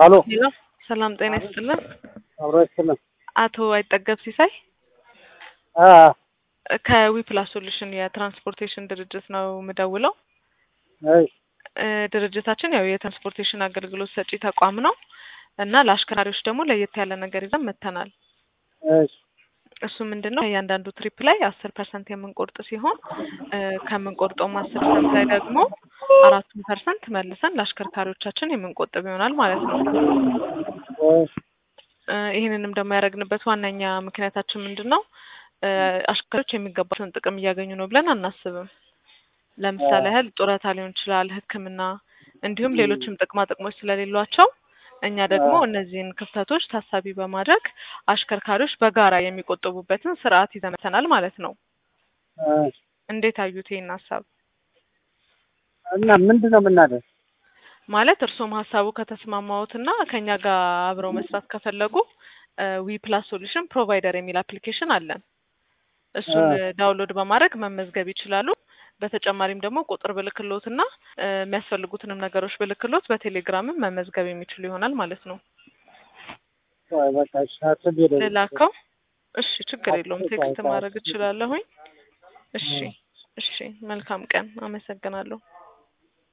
አሎ ሄሎ ሰላም ጤና ይስጥልን። አብሮ ይስጥልን። አቶ አይጠገብ ሲሳይ አ ከዊፕላስ ሶሉሽን የትራንስፖርቴሽን ድርጅት ነው የምደውለው። አይ እ ድርጅታችን ያው የትራንስፖርቴሽን አገልግሎት ሰጪ ተቋም ነው እና ለአሽከርካሪዎች ደግሞ ለየት ያለ ነገር ይዘን መጥተናል። እሺ እሱ ምንድን ነው እያንዳንዱ ትሪፕ ላይ አስር ፐርሰንት የምንቆርጥ ሲሆን እ ከምንቆርጠውም አስር ፐርሰንት ላይ ደግሞ አራቱን ፐርሰንት መልሰን ለአሽከርካሪዎቻችን የምንቆጥብ ይሆናል ማለት ነው። እሺ እ ይህንንም ደግሞ ያደረግንበት ዋነኛ ምክንያታችን ምንድን ነው? እ አሽከርካሪዎች የሚገባቸውን ጥቅም እያገኙ ነው ብለን አናስብም። ለምሳሌ ያህል ጡረታ ሊሆን ይችላል፣ ሕክምና እንዲሁም ሌሎችም ጥቅማ ጥቅሞች ስለሌሏቸው እኛ ደግሞ እነዚህን ክፍተቶች ታሳቢ በማድረግ አሽከርካሪዎች በጋራ የሚቆጥቡበትን ስርዓት ይዘን መጥተናል ማለት ነው። እሺ እንዴት አዩት ይህን ሀሳብ? እና ምንድን ነው የምናደርግ? ማለት እርስዎም ሀሳቡ ከተስማማዎትና ከኛ ጋር አብረው መስራት ከፈለጉ ዊ ፕላስ ሶሉሽን ፕሮቫይደር የሚል አፕሊኬሽን አለን። እሱን ዳውንሎድ በማድረግ መመዝገብ ይችላሉ። በተጨማሪም ደግሞ ቁጥር ብልክሎት እና እ የሚያስፈልጉትንም ነገሮች ብልክሎት በቴሌግራምም መመዝገብ የሚችሉ ይሆናል ማለት ነው። ቆይ በቃ እሺ አስቤ ደግሞ ልላከው? እሺ ችግር የለውም ቴክስት ማድረግ እችላለሁኝ። እሺ እሺ መልካም ቀን። አመሰግናለሁ።